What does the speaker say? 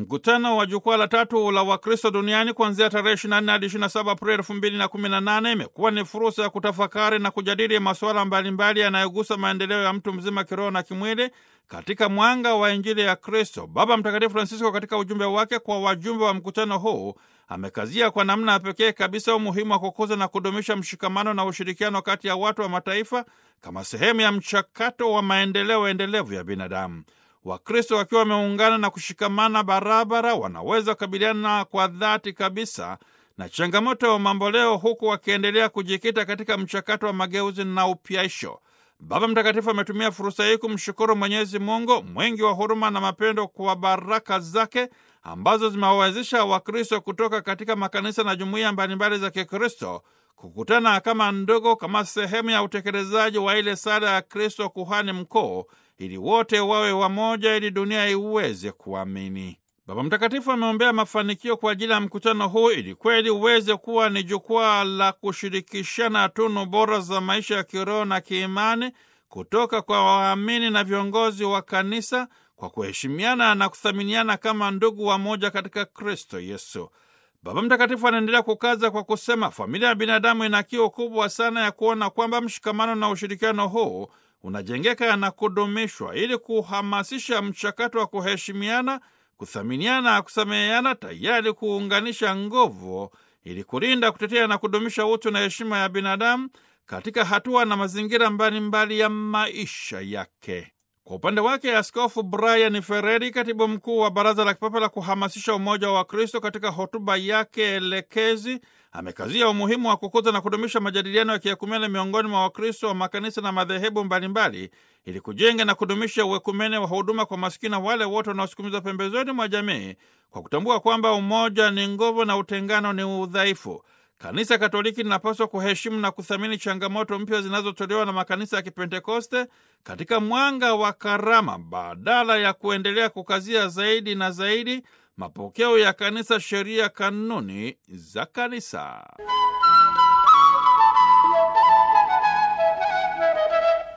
Mkutano wa jukwaa la tatu la Wakristo duniani kuanzia tarehe 24 hadi 27 Aprili 2018 imekuwa ni fursa ya kutafakari na kujadili masuala mbalimbali yanayogusa maendeleo ya mtu mzima kiroho na kimwili katika mwanga wa Injili ya Kristo. Baba Mtakatifu Francisco katika ujumbe wake kwa wajumbe wa mkutano huu amekazia kwa namna ya pekee kabisa umuhimu wa kukuza na kudumisha mshikamano na ushirikiano kati ya watu wa mataifa kama sehemu ya mchakato wa maendeleo endelevu ya binadamu. Wakristo wakiwa wameungana na kushikamana barabara, wanaweza kukabiliana kwa dhati kabisa na changamoto ya mamboleo, huku wakiendelea kujikita katika mchakato wa mageuzi na upyaisho. Baba Mtakatifu ametumia fursa hii kumshukuru Mwenyezi Mungu mwingi wa huruma na mapendo kwa baraka zake ambazo zimewawezesha Wakristo kutoka katika makanisa na jumuiya mbalimbali za Kikristo kukutana kama ndugu, kama sehemu ya utekelezaji wa ile sala ya Kristo kuhani mkuu, ili wote wawe wamoja, ili dunia iweze kuamini. Baba Mtakatifu ameombea mafanikio kwa ajili ya mkutano huu ili kweli uweze kuwa ni jukwaa la kushirikishana tunu bora za maisha ya kiroho na kiimani kutoka kwa waamini na viongozi wa kanisa kwa kuheshimiana na kuthaminiana kama ndugu wamoja katika Kristo Yesu. Baba Mtakatifu anaendelea kukaza kwa kusema, familia ya binadamu ina kiu kubwa sana ya kuona kwamba mshikamano na ushirikiano huu unajengeka na kudumishwa ili kuhamasisha mchakato wa kuheshimiana kuthaminiana na kusameheana, tayari kuunganisha nguvu ili kulinda, kutetea na kudumisha utu na heshima ya binadamu katika hatua na mazingira mbalimbali mbali ya maisha yake. Kwa upande wake, Askofu Brian Ferreri, katibu mkuu wa Baraza la Kipapa la kuhamasisha umoja wa Kristo, katika hotuba yake elekezi amekazia umuhimu wa kukuza na kudumisha majadiliano ya kiekumene miongoni mwa Wakristo wa makanisa na madhehebu mbalimbali ili kujenga na kudumisha uekumene wa huduma kwa masikini na wale wote wanaosukumizwa pembezoni mwa jamii kwa kutambua kwamba umoja ni nguvu na utengano ni udhaifu. Kanisa Katoliki linapaswa kuheshimu na kuthamini changamoto mpya zinazotolewa na makanisa ya Kipentekoste katika mwanga wa karama, badala ya kuendelea kukazia zaidi na zaidi mapokeo ya kanisa, sheria, kanuni za kanisa.